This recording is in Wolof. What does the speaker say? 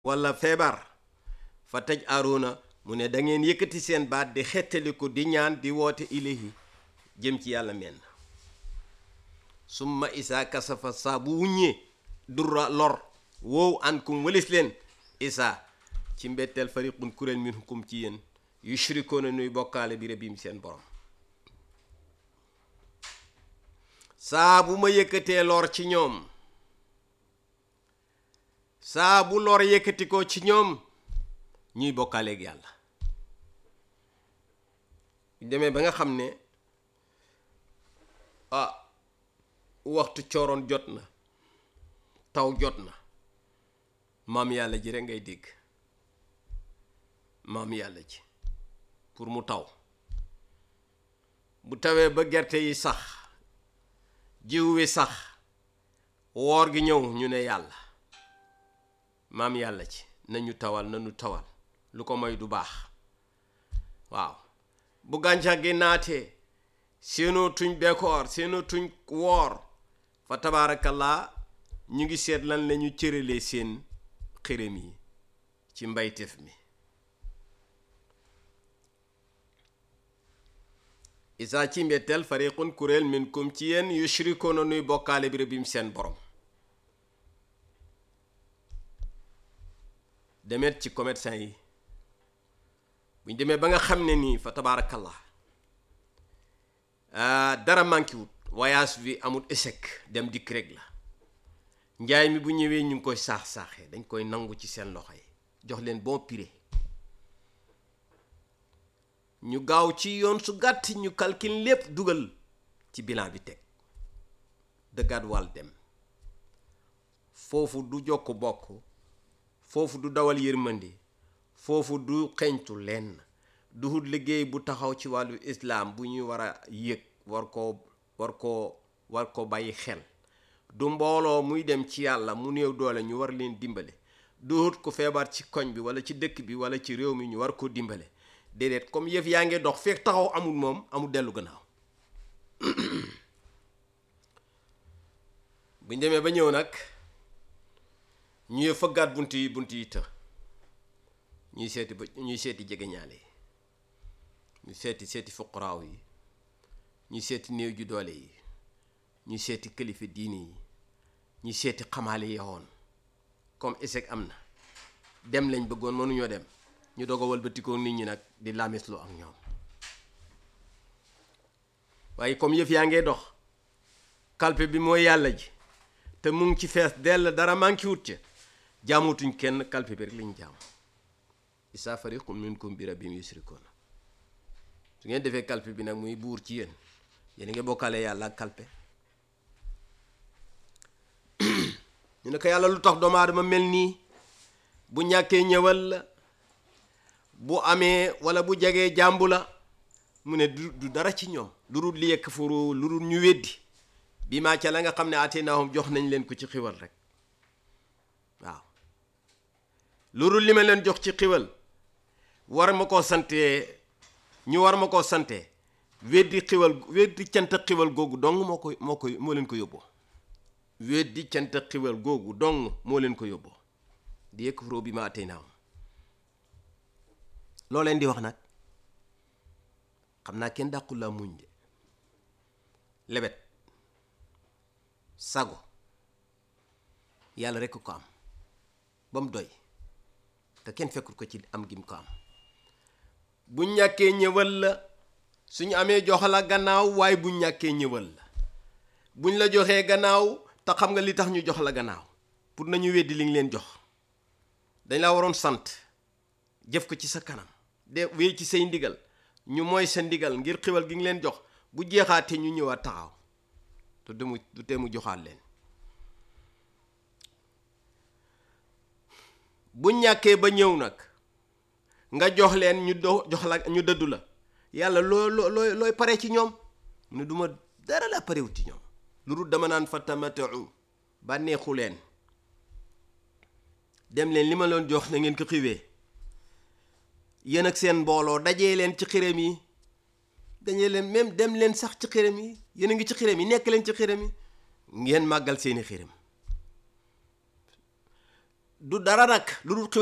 walla feebar fa taj aruna mu ne da ngeen yëkkati seen baat di xettaliku di ñaan di woote ilahi jëm ci yàlla menn summa isaa kasafa saa bu wuññee durra lor wow ankum walis leen isaa ci mbetteel fariqun kuréel minkum ci yéen yushrikoona nuy bokkaale bi rabim seen borom saa bu ma yëkkatee lor ci ñoom saa bu lor yëkkati ko ci ñoom ñuy bokkaaleeg yàlla demee ba nga xam ne ah waxtu cooroon jot na taw jot na maam yàlla ji rek ngay dégg maam yàlla ji pour mu taw bu tawee ba gerte yi sax jiw wi sax woor gi ñëw ñu ne yàlla maam yàlla ci nañu tawal nañu tawal lu ko moy du baax waaw bu gàncax gi naatee seenoo tuñ bekoor seenoo tuñ woor fa tabaarakallaa ñu ngi seet lan la ñu cëralee seen xërëm yi ci mbayteef mi isaa ci mbetteel fariqun kuréel minkum ci yéen yushrikoona nuy bokkaale bi rabim seen borom demet ci commerçant yi buñ demee ba nga xam ne nii fa tabaarakallah dara manqué wut voyage bi amul échec dem dikk rek la njaay mi bu ñëwee ñu ngi koy saax-saaxee dañ koy nangu ci seen loxo yi jox leen bon prix ñu gaaw ci yoon su gàtt ñu calcul lépp dugal ci bilan bi teg dëggaat wàll dem foofu du jokk bokk foofu du dawal yërmandi foofu du xeñtu lenn du hut liggéey bu taxaw ci wàllu islaam bu ñuy war a yëg war koo war koo war ko bàyyi xel du mbooloo muy dem ci yàlla mu néew doole ñu war leen dimbale du hut ku feebar ci koñ bi wala ci dëkk bi wala ci réew mi ñu war koo dimbale déedéet comme yëf yaa ngi dox fekk taxaw amul moom amul dellu gannaaw buñ demee ba ñëw nag ñuy fëggaat bunt yi bunt yi të ñuy seeti ba ñuy seeti jegeñaale yi ñu seeti seeti fuqaraaw yi ñuy seeti néew ju doole yi ñuy seeti kilifa diini yi ñuy seeti xamaale yowoon comme échec am na dem lañ bëggoon mënuñoo dem ñu doog a walbatikoo nit ñi nag di lamislu ak ñoom waaye comme yëf yaa ngee dox kalpe bi mooy yàlla ji te mu ngi ci fees dell dara manqué wut ca jaamutuñ kenn kalpe bi rek lañ jaam isaa fariqun minkum bi rabbihim yusrikuuna su ngeen defee kalpe bi nag muy buur ci yéen yéen a ngi bokkale yàlla ak kalpe ñu ne ko yàlla lu tax doomu aadama mel nii bu ñàkkee ñëwal la bu amee wala bu jegee jàmbu la mu ne du du dara ci ñoom lu dul li yekk furu lu dul ñu weddi bi maa ca la nga xam ne ateenaahum jox nañ leen ko ci xiwal rek waaw lu dul li ma leen jox ci xiwal war ma koo santee ñu war ma koo santee weddi xiwal weddi cant xiwal googu dong moo koy moo koy moo leen ko yóbboo weddi cant xiwal googu dong moo leen ko yóbboo di yekk furu bi ma ateenaahum loo leen di wax nag xam naa kenn dàqul laa muñ de lebet sago yàlla rekk ko am ba mu doy te kenn fekkul ko ci am gim ko am bu ñàkkee ñëwal la suñu amee jox la gannaaw waaye bu ñàkkee ñëwal la buñ la joxee gannaaw te xam nga li tax ñu jox la gannaaw pour nañu weddi li ñu leen jox dañ la waroon sant jëf ko ci sa kanam de wéy ci say ndigal ñu mooy sa ndigal ngir xiwal gi ngi leen jox bu jeexaatee ñu ñëwaat taxaw te demu du tee mu joxaat leen bu ñàkkee ba ñëw nag nga jox leen ñu do jox la ñu dëddu la yàlla loo loo looy pare ci ñoom mu ne duma dara la parewut ci ñoom lu dul dama naan fa tamatau bànneexu leen dem leen li ma leen jox na ngeen ko xiwee yéen ak seen mbooloo dajee leen ci xiram yi dañee leen même dem leen sax ci xiram yi yéen a ngi ci xiram yi nekk leen ci xiram yi ngeen màggal seeni xiram du dara nag lu dul